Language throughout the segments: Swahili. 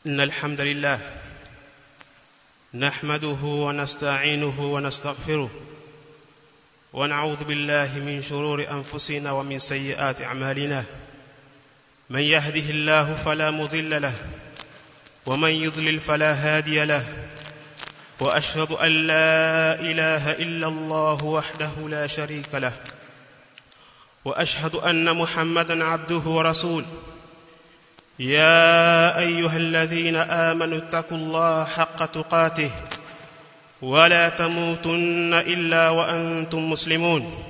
إن الحمد لله نحمده ونستعينه ونستغفره ونعوذ بالله من شرور أنفسنا ومن سيئات أعمالنا من يهده الله فلا مضل له ومن يضلل فلا هادي له وأشهد أن لا إله إلا الله وحده لا شريك له وأشهد أن محمدا عبده ورسوله يا ايها الذين امنوا اتقوا الله حق تقاته ولا تموتن الا وانتم مسلمون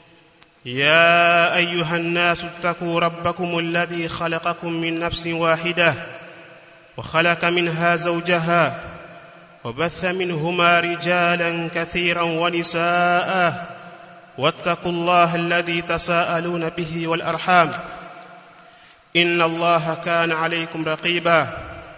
يا ايها الناس اتقوا ربكم الذي خلقكم من نفس واحده وخلق منها زوجها وبث منهما رجالا كثيرا ونساء واتقوا الله الذي تساءلون به والارحام ان الله كان عليكم رقيبا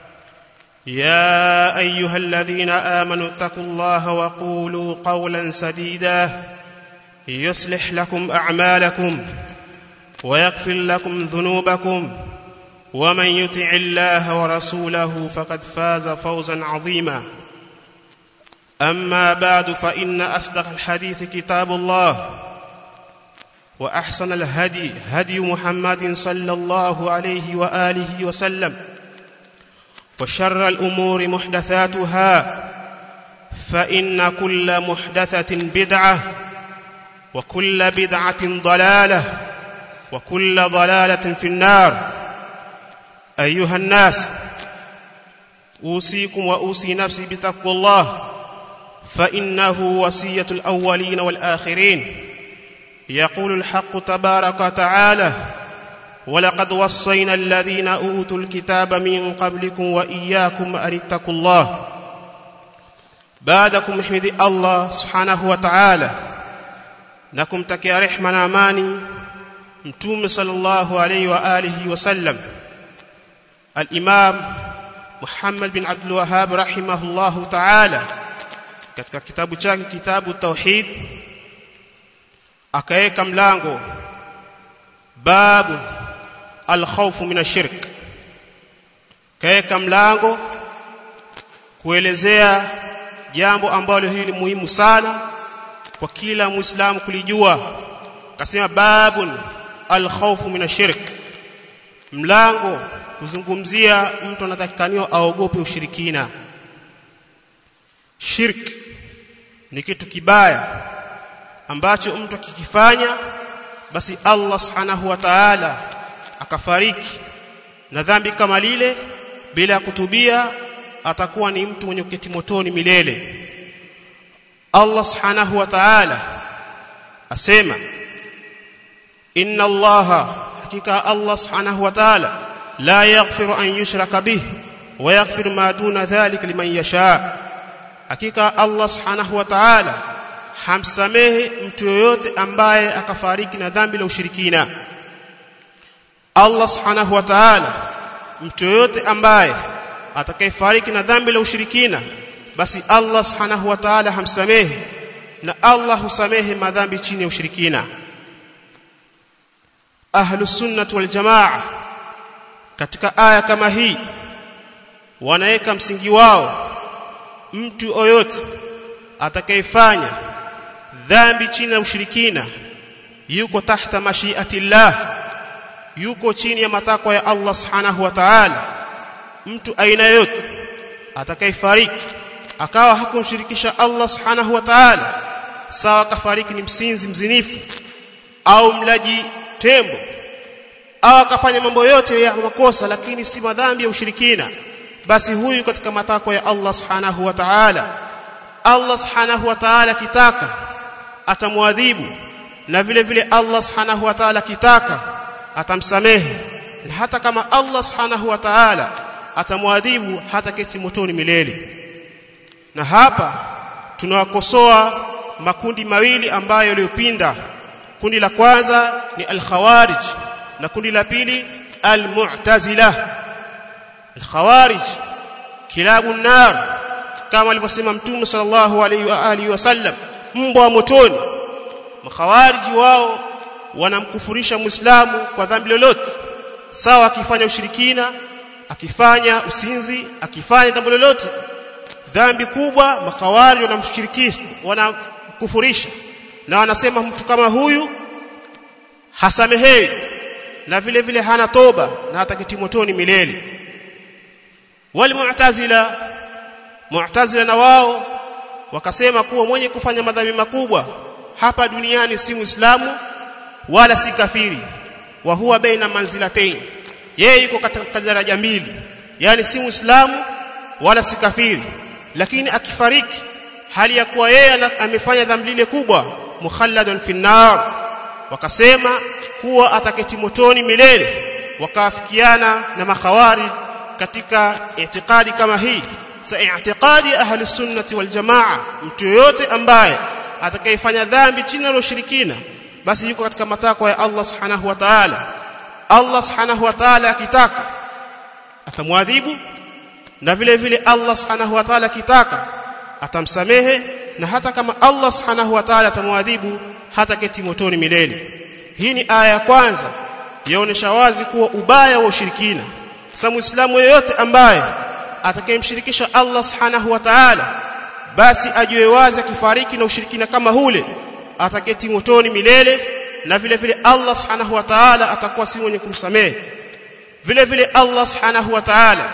يا ايها الذين امنوا اتقوا الله وقولوا قولا سديدا يصلح لكم اعمالكم ويغفر لكم ذنوبكم ومن يطع الله ورسوله فقد فاز فوزا عظيما اما بعد فان اصدق الحديث كتاب الله واحسن الهدي هدي محمد صلى الله عليه واله وسلم وشر الامور محدثاتها فان كل محدثه بدعه وكل بدعه ضلاله وكل ضلاله في النار ايها الناس اوصيكم واوصي نفسي بتقوى الله فانه وصيه الاولين والاخرين يقول الحق تبارك وتعالى ولقد وصينا الذين اوتوا الكتاب من قبلكم واياكم ان اتقوا الله بعدكم احمد الله سبحانه وتعالى نكم تكي رحمه na amani mtume sallallahu alayhi wa alihi wasallam al-imam Muhammad bin Abdul Wahhab rahimahullahu ta'ala katika kitabu chake kitabu tauhid akaweka mlango babu alkhawfu min ashirk kaweka mlango kuelezea jambo ambalo hili ni muhimu sana kwa kila muislamu kulijua kasema babun alkhawfu min ashirk mlango kuzungumzia mtu anatakikaniwa aogope ushirikina shirk ni kitu kibaya ambacho mtu akikifanya basi Allah subhanahu wa ta'ala akafariki na dhambi kama lile bila kutubia atakuwa ni mtu mwenye kuketi motoni milele Allah subhanahu wa ta'ala asema inna Allah hakika Allah subhanahu wa ta'ala la yaghfiru an yushraka bih wa yaghfiru ma duna dhalika liman yasha hakika Allah subhanahu wa ta'ala hamsamehe mtu yoyote ambaye akafariki na dhambi la ushirikina Allah subhanahu wa ta'ala mtu yoyote ambaye atakayefariki na dhambi la ushirikina basi Allah subhanahu wa ta'ala hamsamehe na Allah husamehe madhambi chini ya ushirikina ahlus sunnah wal jamaa katika aya kama hii wanaweka msingi wao mtu yoyote atakayefanya dhambi chini ya ushirikina yuko tahta mashiatillah yuko chini ya matakwa ya Allah subhanahu wa ta'ala mtu aina yote atakayefariki akawa hakumshirikisha Allah subhanahu wa ta'ala sawa kafariki ni msinzi mzinifu au mlaji tembo au akafanya mambo yote ya makosa lakini si madhambi ya ushirikina basi huyu katika matakwa ya Allah subhanahu wa ta'ala Allah subhanahu wa ta'ala kitaka atamwadhibu na vile vile Allah subhanahu wa ta'ala kitaka atamsamehe na hata kama Allah subhanahu wa ta'ala atamwadhibu hata keti motoni milele na hapa tunawakosoa makundi mawili ambayo yaliyopinda kundi la kwanza ni al-khawarij na kundi la pili al-mu'tazila al-khawarij kilabu nar kama alivyosema mtume sallallahu alaihi wa alihi wasallam mbwa motoni makhawariji wao wanamkufurisha muislamu kwa dhambi lolote sawa akifanya ushirikina akifanya usinzi akifanya jambo lolote dhambi kubwa makawari wanamshirikisha wanakufurisha na wanasema mtu kama huyu hasamehewi na vile vile hana toba na hataketi motoni milele wal mu'tazila mu'tazila na wao wakasema kuwa mwenye kufanya madhambi makubwa hapa duniani si muislamu wala si kafiri wa huwa baina manzilatayn yeye yuko katika daraja mbili yani si muislamu wala si kafiri lakini akifariki hali ya kuwa yeye amefanya dhambi lile kubwa mukhalladun fi nar wakasema kuwa ataketi motoni milele wakaafikiana na makhawari katika itikadi kama hii sa i'tiqadi ahli sunnati wal jamaa mtu yoyote ambaye atakayefanya dhambi chini ya ushirikina basi yuko katika matakwa ya Allah subhanahu wa ta'ala Allah subhanahu wa ta'ala akitaka atamwadhibu na vile vile Allah subhanahu wa ta'ala akitaka atamsamehe na hata kama Allah subhanahu wa ta'ala atamwadhibu hata keti motoni milele hii ni aya ya kwanza yaonesha wazi kuwa ubaya wa ushirikina sasa muislamu yeyote ambaye atakayemshirikisha Allah subhanahu wa ta'ala basi ajue wazi akifariki na ushirikina kama hule ataketi motoni milele na vile vile Allah subhanahu wa ta'ala atakuwa si mwenye kumsamehe vile vile Allah subhanahu wa ta'ala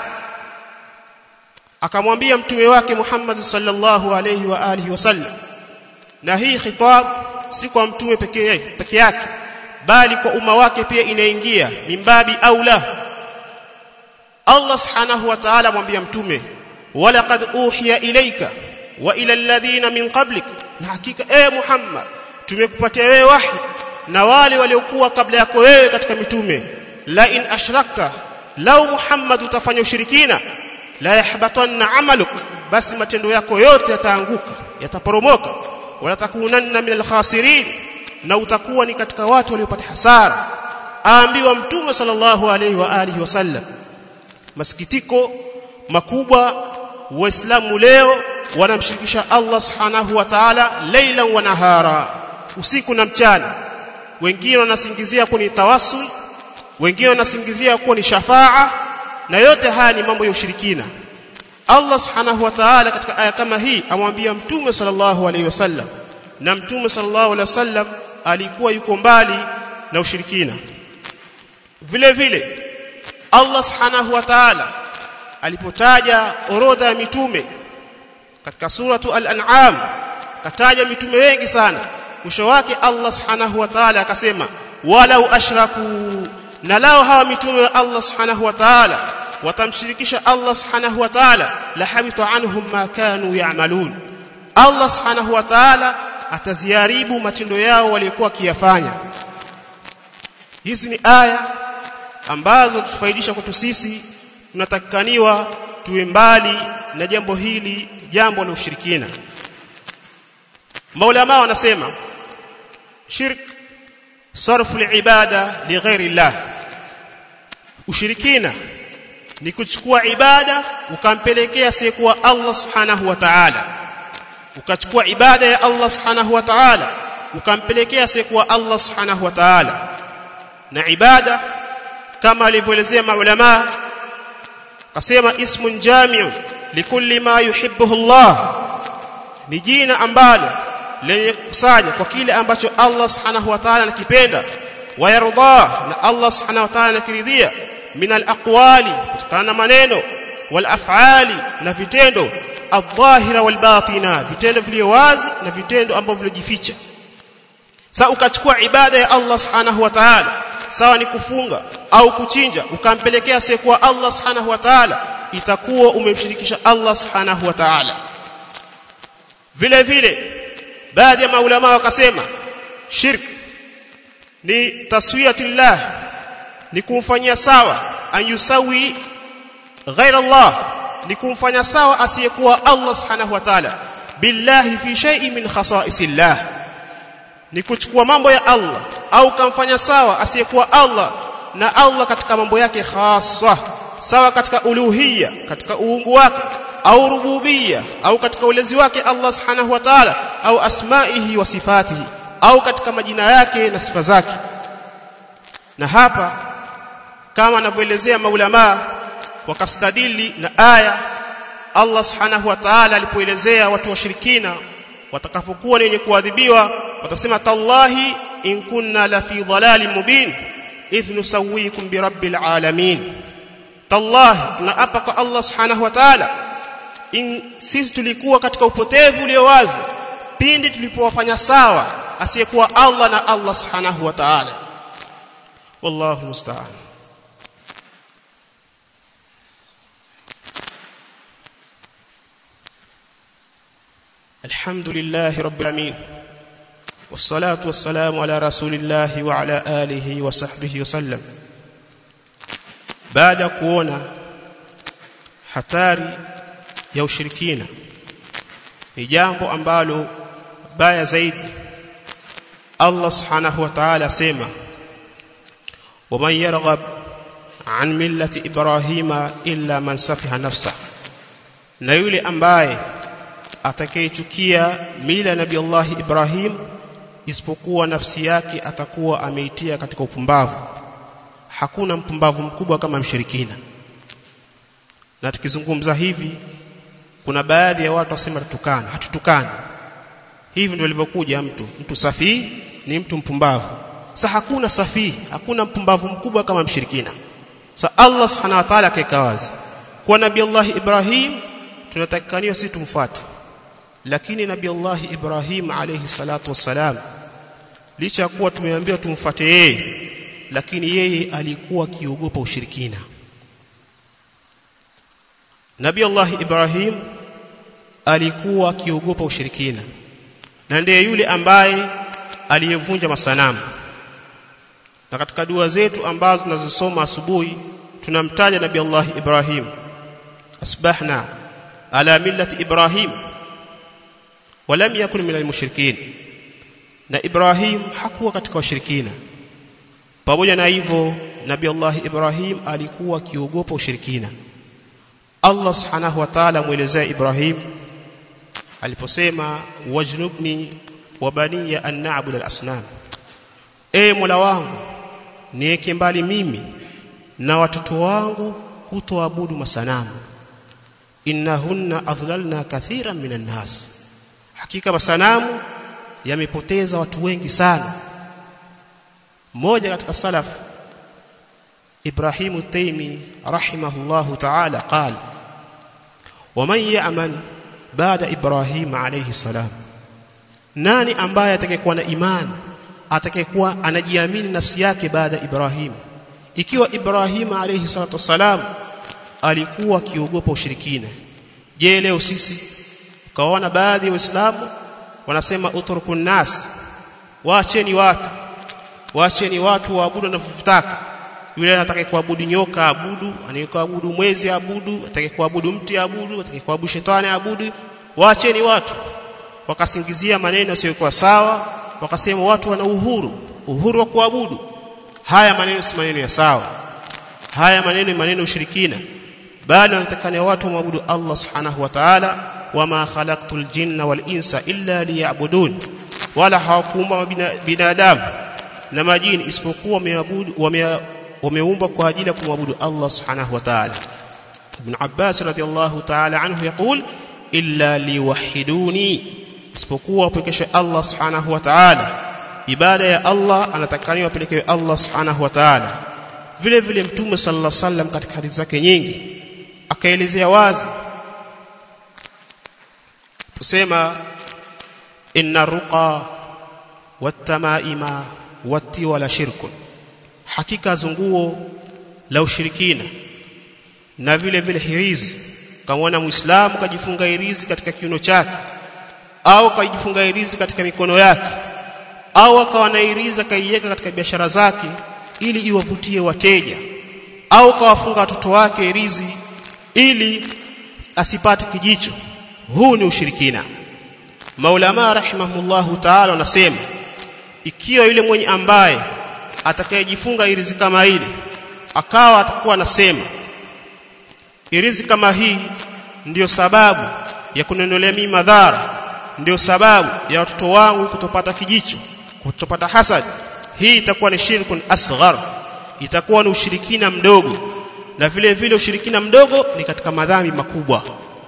akamwambia mtume wake Muhammad sallallahu alayhi wa alihi wasallam na hii khitab si kwa mtume pekee peke yake bali kwa umma wake pia inaingia mimbabi aula Allah subhanahu wa ta'ala mwambia mtume walaqad uhiya ilayka wa ila alladhina min qablik na hakika e Muhammad tumekupatia wewe wahi na wale waliokuwa kabla yako wewe katika mitume la in ashrakta lau Muhammad utafanya ushirikina la yahbatanna amaluk basi matendo yako yote yataanguka yataporomoka wala takunanna min alkhasirin na utakuwa ni katika watu waliopata hasara aambiwa mtume sallallahu alayhi wa alihi wasallam masikitiko makubwa waislamu leo wanamshirikisha Allah subhanahu wa ta'ala leila wa nahara usiku na mchana wengine wanasingizia kuwa ni tawassul wengine wanasingizia kuwa ni shafaa na yote haya ni mambo ya ushirikina Allah subhanahu wa ta'ala katika aya kama hii amwambia mtume sallallahu alaihi wasallam na mtume sallallahu alaihi wasallam alikuwa yuko mbali na ushirikina vile vile Allah subhanahu wa ta'ala alipotaja orodha ya mitume katika suratu al-an'am kataja mitume wengi sana mwisho wake Allah subhanahu wa ta'ala akasema walau ashraku na lao hawa mitume wa Allah subhanahu wa ta'ala watamshirikisha Allah subhanahu wa ta'ala la habita anhum ma kanu ya'malun Allah subhanahu wa ta'ala ataziharibu matendo yao waliokuwa kiyafanya hizi ni aya ambazo tufaidisha kwetu sisi tunatakikaniwa tuwe mbali na jambo hili jambo la ushirikina maulama wanasema shirk sarfu ibada lighairi llah ushirikina ni kuchukua ibada ukampelekea asiyekuwa Allah subhanahu wa ta'ala ukachukua ibada ya Allah subhanahu wa ta'ala ukampelekea asiyekuwa Allah subhanahu wa ta'ala na ibada kama alivyoelezea maulama kasema ismun jami'un likulli ma yuhibbuhu Allah ni jina ambalo lenye kukusanya kwa kile ambacho Allah subhanahu wa ta'ala anakipenda wayarda na Allah subhanahu wa ta'ala anakiridhia min alaqwali kutokana na maneno wal af'ali na vitendo adh-dhahira wal batina vitendo vilivyo wazi na vitendo ambavyo vilivyojificha sasa ukachukua ibada ya Allah subhanahu wa ta'ala sawa ni kufunga au kuchinja ukampelekea asiyekuwa Allah subhanahu wa ta'ala itakuwa umemshirikisha Allah subhanahu wa ta'ala vile vile baadhi ya maulama wakasema shirk ni taswiyatullah ni kumfanyia sawa an yusawi ghaira Allah ni kumfanya sawa asiyekuwa Allah subhanahu wa ta'ala billahi fi shay'in min khasa'isillah ni kuchukua mambo ya Allah au kamfanya sawa asiyekuwa Allah na Allah katika mambo yake khaswa sawa katika uluhiyya katika uungu wake au rububiyya au katika ulezi wake Allah subhanahu wa ta'ala au asma'ihi wa sifatihi au katika majina yake na sifa zake na hapa kama anavyoelezea maulama wakastadili na aya Allah subhanahu wa ta'ala alipoelezea watu washirikina watakapokuwa ni wenye kuadhibiwa watasema tallahi in kunna la fi dhalalin mubin idh nusawikum bi rabbil alamin tallahi tunaapa kwa Allah subhanahu wa ta'ala in sisi tulikuwa katika upotevu ulio wazi pindi tulipowafanya sawa asiyekuwa Allah na Allah subhanahu wa ta'ala wallahu musta'an الحمد لله رب العالمين والصلاة والسلام على رسول الله وعلى آله وصحبه وسلم بعد kuona hatari ya ushirikina ni jambo ambalo baya zaidi Allah subhanahu wa ta'ala sema ومن يرغب عن ملة إبراهيم إلا من سفه نفسه na yule ambaye atakayechukia mila ya Nabii Allah Ibrahim isipokuwa nafsi yake atakuwa ameitia katika upumbavu hakuna mpumbavu mkubwa kama mshirikina na tukizungumza hivi kuna baadhi ya watu wasema tutukana hatutukani hivi ndio ilivyokuja mtu mtu safi ni mtu mpumbavu sasa hakuna safi hakuna mpumbavu mkubwa kama mshirikina sasa Allah subhanahu wa ta'ala akaeka wazi kwa nabii Allah Ibrahim tunatakikaniwa sisi tumfuate lakini nabii Allah Ibrahim alayhi salatu wassalam licha ya kuwa tumeambiwa tumfuate yeye lakini yeye alikuwa akiogopa ushirikina Nabii Allah Ibrahim alikuwa akiogopa ushirikina na ndiye yule ambaye aliyevunja masanamu na katika dua zetu ambazo tunazisoma asubuhi tunamtaja Nabii Allah Ibrahim asbahna ala millati Ibrahim walam yakun min almushrikin na Ibrahim hakuwa katika washirikina pamoja na hivyo Nabii Allah Ibrahim alikuwa akiogopa ushirikina Allah subhanahu wa ta'ala muelezea Ibrahim aliposema wajnubni wa baniya an na'budu al-asnam e Mola wangu niweke mbali mimi na watoto wangu kutoabudu masanamu innahunna adhlalna kathiran minan nas hakika masanamu yamepoteza watu wengi sana mmoja katika salaf Ibrahim Taimi rahimahullahu ta'ala qala waman ya'man baada Ibrahim alayhi salam nani ambaye atakayekuwa na imani atakayekuwa anajiamini nafsi yake baada Ibrahim ikiwa Ibrahim alayhi salatu wasalam alikuwa akiogopa ushirikina je leo sisi kaona baadhi ya waislamu wanasema utrukun nas waacheni watu waacheni watu waabudu wanavyotaka yule anataka kuabudu nyoka abudu anayekuabudu mwezi abudu atake kuabudu mti abudu atake kuabudu shetani abudu waacheni watu wakasingizia maneno yasiyokuwa sawa wakasema watu wana uhuru uhuru wa kuabudu haya maneno si maneno ya sawa haya maneno ni maneno ushirikina bali wanatakana watu waabudu Allah subhanahu wa ta'ala wama khalaqtul jinna wal insa illa liya'budun wala hawakuumba binadamu na majini isipokuwa wameabudu wameumbwa kwa ajili ya kumwabudu Allah subhanahu wa ta'ala Ibn Abbas radiyallahu ta'ala anhu yaqul illa liwahiduni isipokuwa wapekeshe Allah subhanahu wa ta'ala ibada ya Allah anatakaniwa apelekewe Allah subhanahu wa ta'ala vile vile mtume sallallahu alaihi wasallam katika hadithi zake nyingi akaelezea wazi kusema inna ruqa watamaima watiwala shirkun hakika zunguo la ushirikina na vile vile hirizi kamwona muislamu kajifunga hirizi katika kiuno chake au kajifunga hirizi katika mikono yake au akawa na hirizi kaiweka katika biashara zake ili iwavutie wateja au kawafunga watoto wake hirizi ili asipate kijicho huu ni ushirikina maulama rahimahullahu ta'ala wanasema ikiwa yule mwenye ambaye atakayejifunga irizi kama ile akawa atakuwa anasema irizi kama hii ndiyo sababu ya kunendelea mimi madhara ndiyo sababu ya watoto wangu kutopata kijicho kutopata hasad hii itakuwa ni shirkun asghar itakuwa ni ushirikina mdogo na vile vile ushirikina mdogo ni katika madhambi makubwa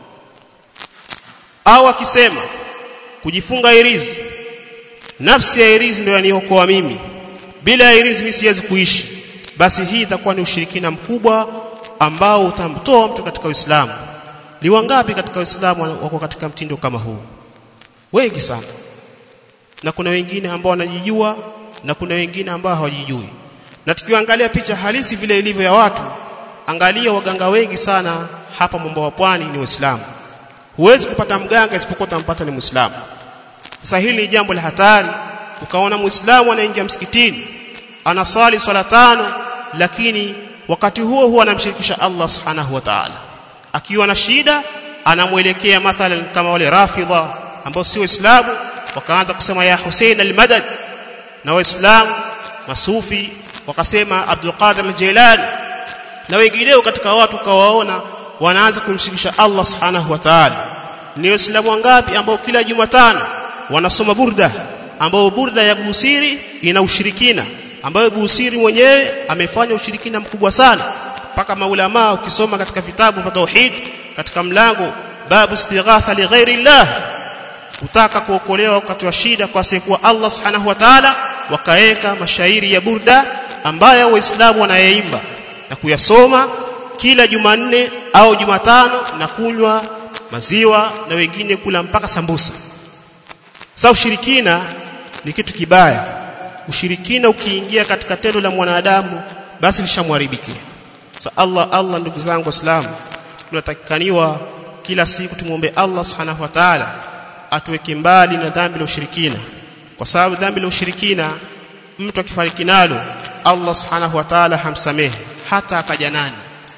au akisema kujifunga irizi nafsi ya irizi ndio yaniokoa mimi bila ya irizi mimi siwezi kuishi basi hii itakuwa ni ushirikina mkubwa ambao utamtoa mtu katika Uislamu ni wangapi katika Uislamu wako katika mtindo kama huu wengi sana na kuna wengine ambao wanajijua na kuna wengine ambao hawajijui na tukiangalia picha halisi vile ilivyo ya watu angalia waganga wengi sana hapa mambo wa pwani ni waislamu huwezi kupata mganga isipokuwa utampata ni muislamu sasa hili ni jambo la hatari ukaona muislamu anaingia msikitini anaswali swala tano lakini wakati huo huo anamshirikisha Allah subhanahu wa ta'ala akiwa na shida anamwelekea mathalan kama wale rafidha ambao si waislamu wakaanza kusema ya Hussein al-Madad na waislamu masufi wakasema Abdul Qadir al-Jilani na wengineo katika watu kawaona wanaanza kumshirikisha Allah subhanahu wa ta'ala ni waislamu wangapi ambao kila Jumatano wanasoma burda ambao burda ya Busiri ina ushirikina ambayo Busiri mwenyewe amefanya ushirikina mkubwa sana mpaka maulama ukisoma katika vitabu vya tauhid katika mlango babu istighatha li ghairi Allah kutaka kuokolewa wakati wa shida kwa asiyekuwa Allah subhanahu wa ta'ala wakaeka mashairi ya burda ambayo waislamu wanayaimba na kuyasoma kila Jumanne au Jumatano na kunywa maziwa na wengine kula mpaka sambusa sasa ushirikina ni kitu kibaya ushirikina ukiingia katika tendo la mwanadamu basi lishamharibikia sasa Allah Allah ndugu zangu waislamu tunatakikaniwa kila siku tumuombe Allah subhanahu wa ta'ala atuweke mbali na dhambi la ushirikina kwa sababu dhambi la ushirikina mtu akifariki nalo Allah subhanahu wa ta'ala hamsamehe hata akaja nani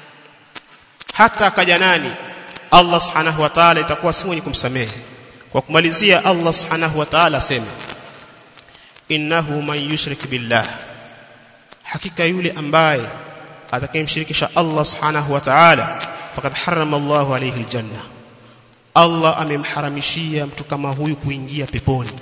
hata akaja nani Allah subhanahu wa ta'ala itakuwa si mwenye kumsamehe kwa kumalizia Allah subhanahu wa ta'ala asema innahu man yushrik billah hakika yule ambaye atakayemshirikisha Allah subhanahu wa ta'ala faqad harrama Allah alayhi aljanna Allah amemharamishia mtu kama huyu kuingia peponi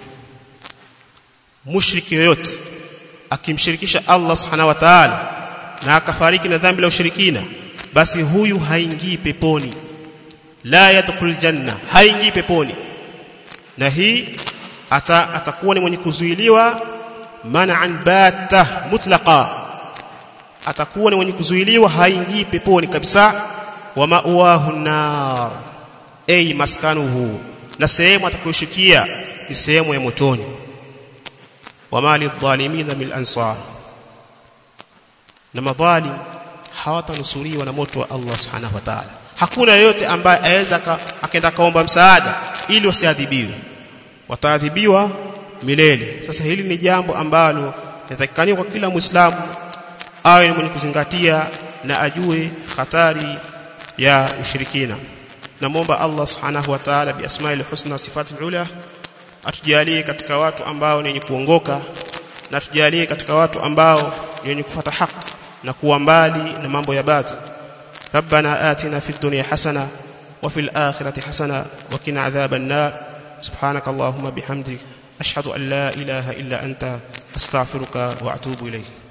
mushriki yoyote akimshirikisha Allah subhanahu wa ta'ala na akafariki na dhambi la ushirikina basi huyu haingii peponi la yadkhul janna haingii peponi na hii ata, atakuwa ni mwenye kuzuiliwa man'an batta mutlaqa atakuwa ni mwenye kuzuiliwa haingii peponi kabisa wa ma'wahu nar ay maskanuhu na sehemu atakayoshikia ni sehemu ya motoni wa mali dhalimina min ansar na madhalim hawatanusuriwa na moto wa Allah subhanahu wa ta'ala hakuna yeyote ambaye aweza akaenda kaomba msaada ili wasiadhibiwe wataadhibiwa milele sasa hili ni jambo ambalo linatakikaniwa kwa kila muislamu awe ni mwenye kuzingatia na ajue hatari ya ushirikina namwomba Allah subhanahu wa ta'ala bi asma'il husna wa sifatil ula atujalie katika watu ambao ni wenye kuongoka na atujalie katika watu ambao ni wenye kufuata haki na kuwa mbali na mambo ya batil ربنا آتنا في الدنيا حسنة وفي الآخرة حسنة وقنا عذاب النار سبحانك اللهم بحمدك أشهد أن لا إله إلا أنت أستغفرك وأتوب إليك